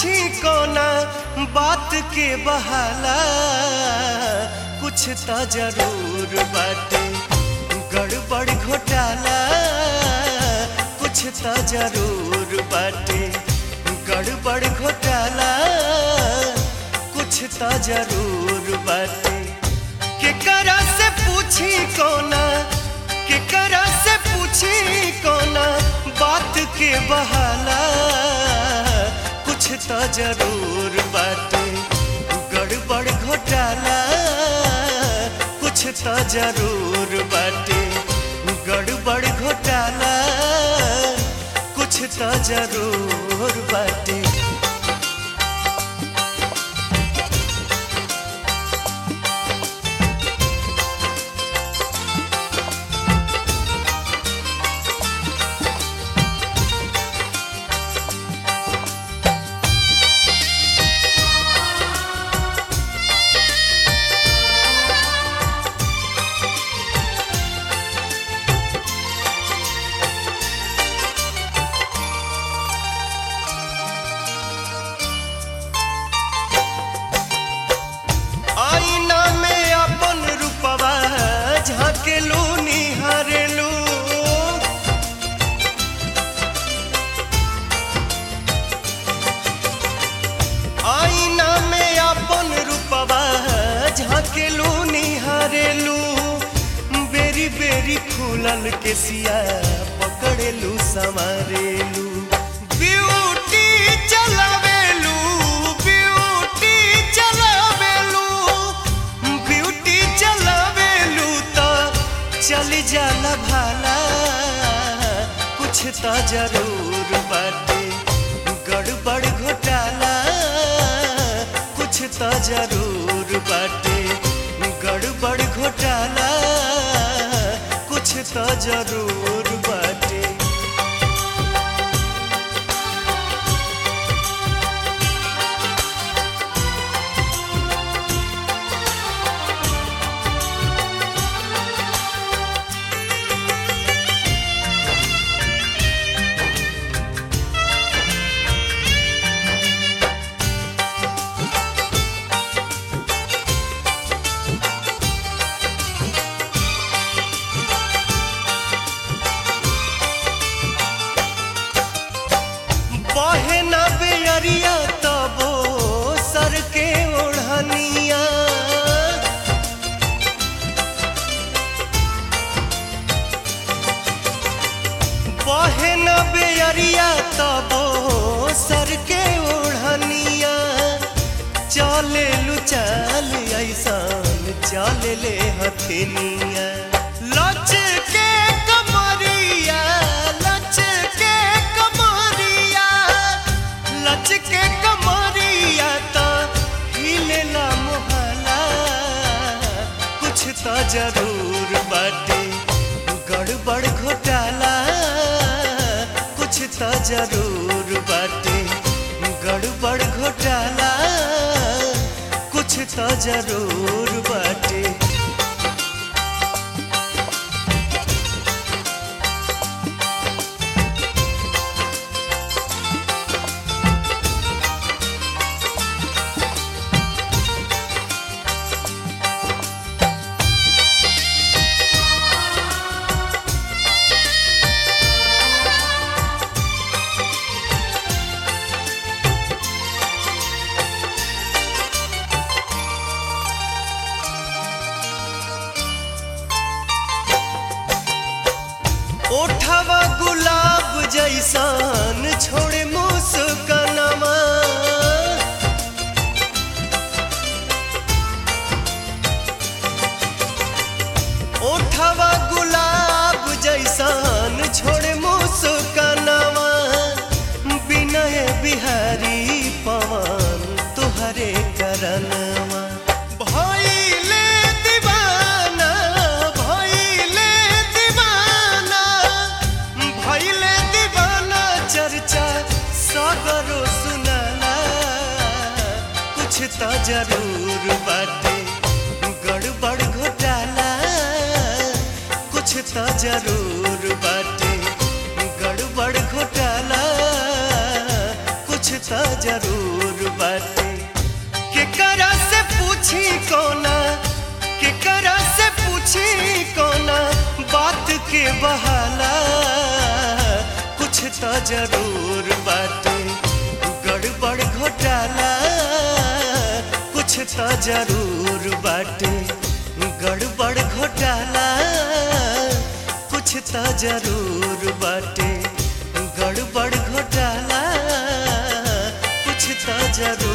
पूछी कोना बात के बहाला कुछ तो जरूर बाटे गड़बड़ घोटाला कुछ तो जरूर बाटे गड़बड़ घोटाला कुछ तो जरूर बाटे केकरा से पूछी कोना केकरा से पूछी कोना बात के बहाला कुछ तो जरूर बाटे गड़बड़ घोटाला कुछ तो जरूर बाटे गड़बड़ घोटाला कुछ तो जरूर बाटे आईना में अपन रूपवा झाकेलू निहारेलू आईना में अपन रूपवा झाकेलू निहारेलू बेरी बेरी फूलल के सिया पकड़ेलू संवारेलू ब्यूटी चलावेलू ब्यूटी चलावेलू ब्यूटी चलावेलू तो चल जाला भाला कुछ तो जरूर बाटे गड़बड़ घोटाला कुछ तो जरूर बाटे गड़बड़ घोटाला कुछ तो जरूर बाटे बहे न बेअरिया तबो सर के ओढ़निया बहे न बेअरिया तबो सर के ओढ़निया चले लू चाल ऐसान चले ले हथेनिया लच के कमरिया लच के कमरिया लच के कमरिया तो हिलेला मोहला कुछ तो जरूर बाटे गड़बड़ घोटाला कुछ तो जरूर बाटे गड़बड़ घोटाला कुछ तो जरूर बाटे ओठवा गुलाब जैसान छोड़े मुस्कनमा ओठवा गुलाब जैसान छोड़े मुस्कनमा विनय बिहारी पवन तुहरे करनमा भइले दीवाना भइले दीवाना भइले दीवाना चर्चा सागरो सुनाला कुछ तो जरूर बाटे गड़बड़ घोटाला कुछ तो जरूर बाटे गड़बड़ घोटाला कुछ तो जरूर बहाला कुछ तो जरूर बाटे गड़बड़ घोटाला कुछ तो जरूर बाटे गड़बड़ घोटाला कुछ तो जरूर बाटे गड़बड़ घोटाला कुछ तो जरूर